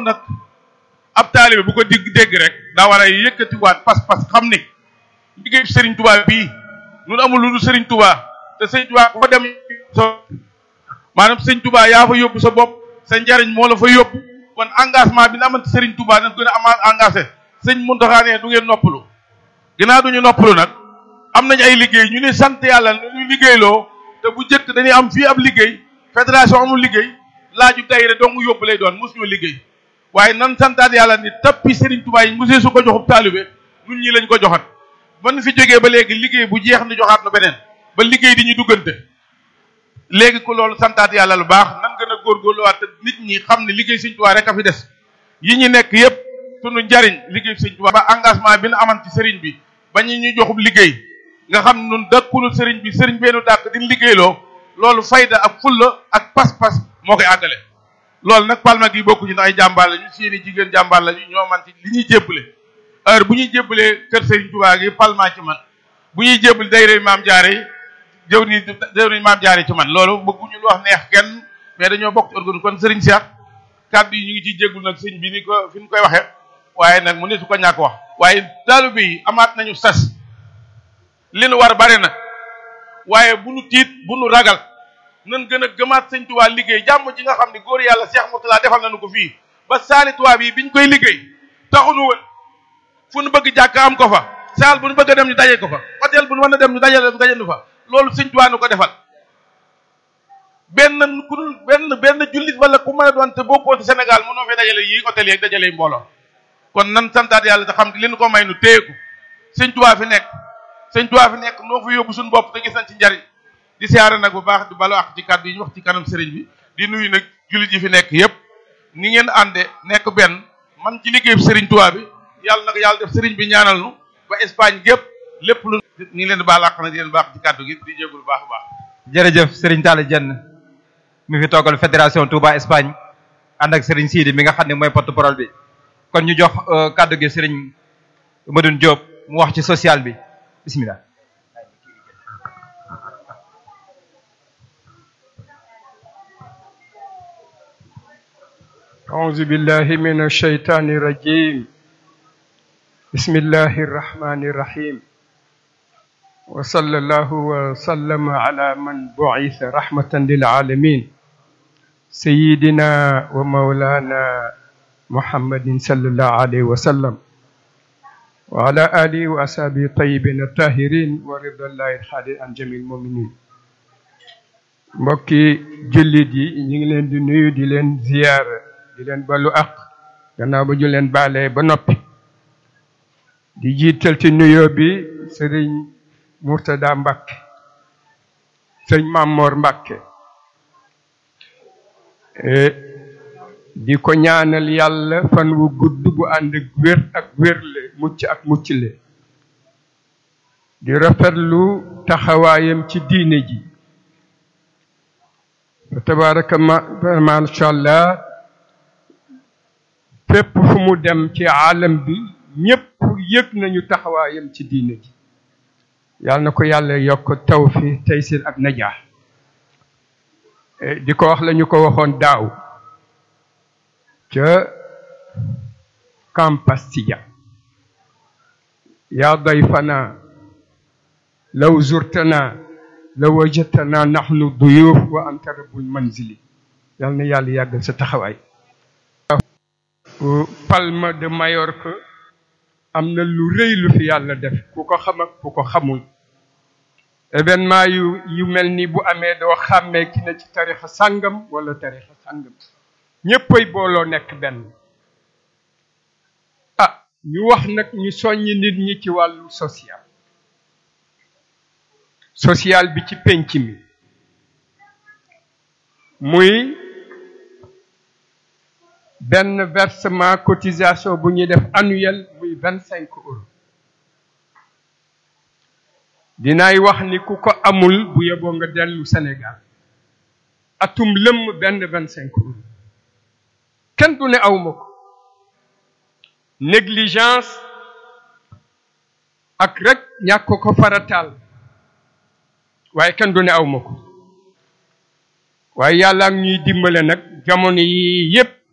nag ab taalibe bu ko digg dégg rek daa war a yëkkatiwaat pas-pas xam ni liggéey Serigne Touba bii ñun amul lu dul Serigne Touba te Serigne Touba ko dem so maanaam Serigne Touba yaa fa yóbbu sa bopp sa njariñ moo la fa yóbbu kon engagement bi na amante Serigne Touba nañ gën a ama engagé sëñ Mountakha ne du ngeen noppalu ginnaaw duñu noppalu nag am nañ ay liggéey ñu ne sant yàlla nu ñu liggéeyloo te bu njëkk dañuy am fii ab liggéey fédération amul liggéey laaju dayre dong yóbbu lay doon mosuñu liggéey waaye nan santaat yàlla ni tappi Serigne Touba yi mosee su ko joxub taalibe ñun ñi lañ ko joxat ban fi jógee ba léegi liggéey bu jeex ni joxaat nu beneen ba liggéey di ñu duggante léegi ko loolu santaat yàlla lu baax nan gën a góorgóorluwaat te nit ñi xam ne liggéey Serigne Touba rek a fi des yi ñu nekk yépp sunu njariñ liggéey Serigne Touba ba engagement bi nu aman ci Serigne bi ba ñu ñu joxub liggéey nga xam ne nun dëkkunu Serigne bi Serigne beenu dàkk di liggéeyloo loolu fayda ak fulla ak pas-pas moo koy àggale loolu nag palma gi bokku ci ndax ay jàmbaar la ñu seeni jigéen jàmbaar la ñu ñoo man ci li ñuy jébbale heure bu ñuy jébbalee kër Serigne Touba gi palma ci man bu ñuy jébbal dayre maam jaare yi jëw ni jëw ni maam jaare ci man loolu bëgguñu lu wax neex kenn mais dañoo bokk ci organe kon Serigne Cheikh kàddu yi ñu ngi ciy jéggul nag sëñ bi ni ko fi ñu koy waxee waaye nag mu ne su ko ñàkk wax waaye taalibe yi amaat nañu sas li nu war bare na waaye bu nu tiit bu nu ragal nan gën a gëmaat sëñ Tuubaa liggéey jàmm ji nga xam ne góor yàlla Cheikh Mourtala defal nañu ko fii ba saali Tuubaa bi biñ koy liggéey taxunu woon fu nu bëgg jàkk am ko fa saal bu nu bëgg a dem ñu daje ko fa hôtel bu nu mën a dem ñu dajale ñu daje fa loolu sëñ Tuubaa nu ko defal benn ku dul benn benn jullit wala ku mën a doon te bokkoo ci Sénégal mënoo fee dajale yi hôtel yeeg dajale yi mbooloo kon nan santaat yàlla te xam ne li nu ko may nu téyeku sëñ Tuubaa fi nekk sëñ Tuubaa fi nekk noo fa yóbbu suñu bopp te gis nañ ci njariñ di siyaare nag bu baax di balu ak ci kàddu yi ñu wax ci kanam sëriñ bi di nuyu nag jullit yi fi nekk yépp ni ngeen ànde nekk benn man ci liggéey sëriñ Tuubaa bi yàlla nag yàlla def sëriñ bi ñaanal nu ba Espagne gépp lépp lu ni ngi leen di baal àq na di leen baax ci kàddu gi di jégul baax a baax jërëjëf Serigne Talla Diène mi fi toogal fédération Touba Espagne ànd ak Serigne Sidi mi nga xam ne mooy porte-parole bi kon ñu jox kàddu gi Serigne Madoune Diop mu wax ci social bi bismillah أعوذ بالله من الشيطان الرجيم بسم الله الرحمن الرحيم وصلى الله وسلم على من بعث رحمة للعالمين سيدنا ومولانا محمد صلى الله عليه وسلم وعلى آله وأصحابه الطيبين الطاهرين ورضا الله الخالد عن جميع المؤمنين mbokki jullit yi ñu ngi leen di nuyu di leen ziyaara di leen balu ak gannaaw ba ñu leen baalee ba noppi di jiital ci nuyoo bi sëriñ Murtada Mbàkke sëriñ Mamor Mbàkke di ko ñaanal yàlla fan wu gudd bu ànd ak wér ak wérle mucc ak muccle di rafetlu taxawaayam ci diine ji tabaraka ma macha allah fépp fu mu dem ci alam bi ñépp yëg nañu taxawaayam ci diine ji yàlla na ko yàlla yokk tawfi taysir ak najaax di ko wax la ñu ko waxoon daaw ca Campastilla yaa dayfana law zurtana la wajatana nahnu duyuf wa anta rabbul manzili yal na yàlla yàggal sa taxawaay Palma de Mallorca am na lu rëy lu fi yàlla def ku ko xam ak ku ko xamul événement yu yu mel ni bu amee doo xàmmee ki ne ci tarixa sàngam wala tarixa sàngam ñéppay booloo nekk benn ah ñu wax nag ñu soññi nit ñi ci wàllu social social bi ci penc mi muy benn versement cotisation bu ñuy def annuel muy vingt cinq euros dinaay wax ni ku ko amul bu yeboo nga dellu Sénégal atum lëmm benn vingt cinq euros kenn du ne awma ko négligence ak rek ñàkk ko farataal waaye kenn du ne awma ko waaye yàlla ak ñuy dimbale nag jamono yi yépp